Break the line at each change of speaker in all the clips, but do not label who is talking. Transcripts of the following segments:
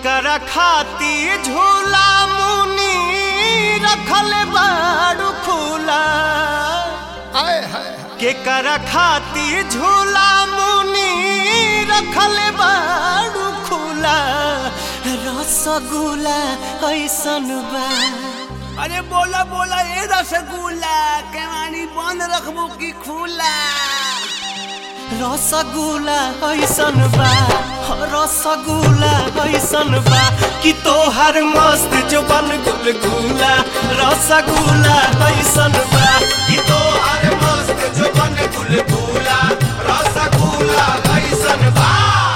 केकरा खाती झूला मुनी रखल बाड़ू खुला
हाय हाय
केकरा खाती झूला मुनी रखल बाड़ू खुला रसगुल्ला ऐसन बा
अरे बोला बोला ए रसगुल्ला केवानी बंद रखबो की खुला
रसगुल्ला ऐसन बा रसगुल्ला ऐसन बा कि तोहर मस्त जुबन गुलगुला रसगुल्ला ऐसन बा कि तोहर मस्त जुबन गुलगुला रसगुल्ला ऐसन बा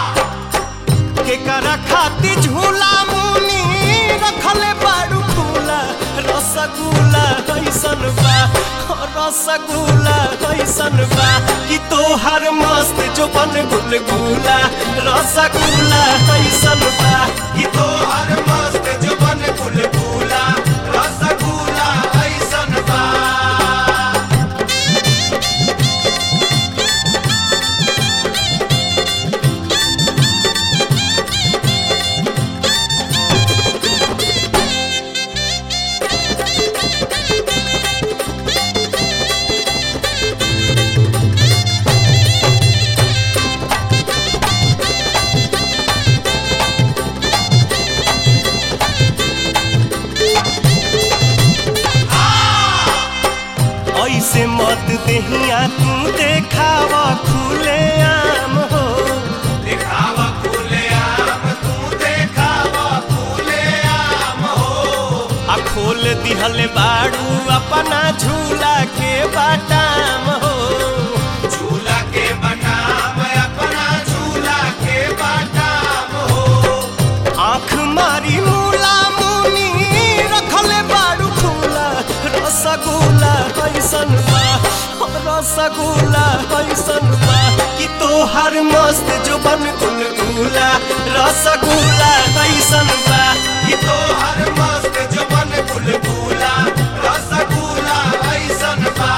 केकरा खाती झूला मुनी रखल बाड़ू खुला रसगुल्ला कैसन बा रसगुल्ला कैसन बा कि तोहर मस्त जोबन गुलगुला रसगुल्ला कैसन बा कि तोहर मस्त जोबन गुलगुला रसगुल्ला कैसन बा ऐसे मत देहिया तू देखावा खुले आम हो देखावा खुले आम तू देखावा खुले आम हो आ खोल दिहले बाड़ू अपना झूला के बाटाम हो झूला के बाटाम अपना झूला के बाटाम हो आँख मारी मूला मुनी रखल बाड़ू खुला रसगुल्ला कैसन बा रसगुल्ला कैसन बा कि तोहर मस्त जुबन गुलगुला रसगुल्ला कैसन बा कि तोहर मस्त जुबन गुलगुला रसगुल्ला कैसन बा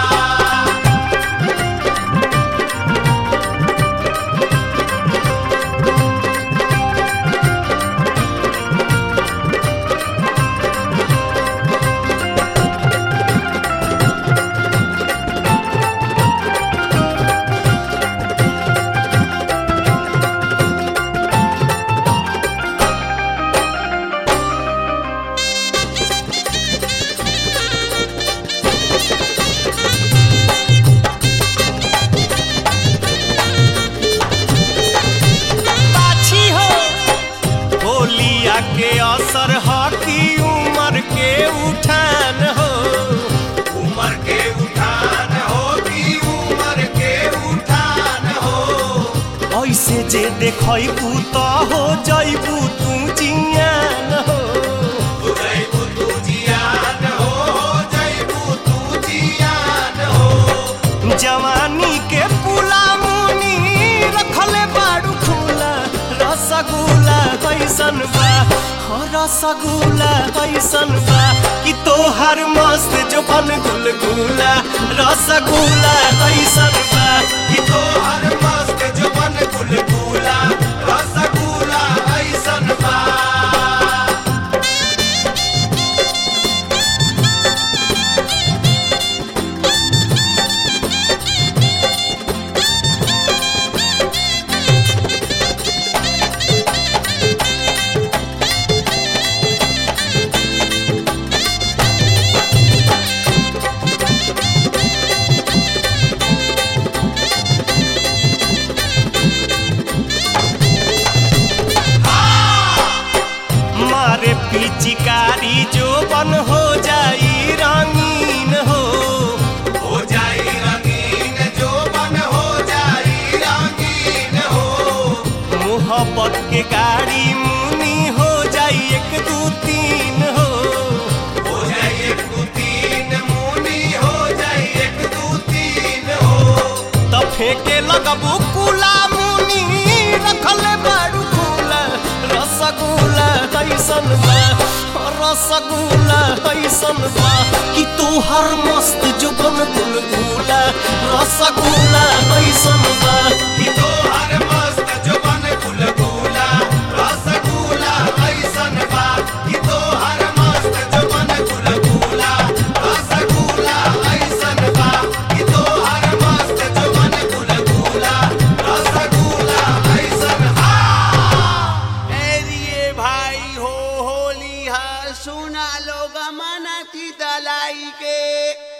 पाछी हो होलिया के असर हकी उमर के उठान हो उमर के उठान हो की उमर के उठान हो ऐसे जे देखबू तो हो जैबू तू जियान हो जैबू तू जियान हो जैबू तू जियान हो जवानी के पुला मुनी रखले बाड़ू खुला रसगुल्ला कैसन बा हो रसगुल्ला कैसन बा कि तोहर मस्त जोबन गुलगुला रसगुल्ला कैसन बा कि तोहर मस्त जोबन गुलगुला रसगुल्ला कैसन बा मारे पिचकारी जो बन हो जाई रंगीन हो हो जाई रंगीन जो बन हो जाई रंगीन हो मोहब्बत के गाड़ी मुनी हो जाई एक दू तीन हो हो जाई एक दू तीन मुनी हो जाई एक दू तीन हो त फेंके लगबू कुला मुनी रखल बाड़ू खुला रसगुल्ला कैसन बा रसगुल्ला कैसन बा कि तोहर मस्त जुबन गुलगुला रसगुल्ला कैसन बा कि तोहर मस्त जुबन गुलगुला रसगुल्ला
मना ची दलाई के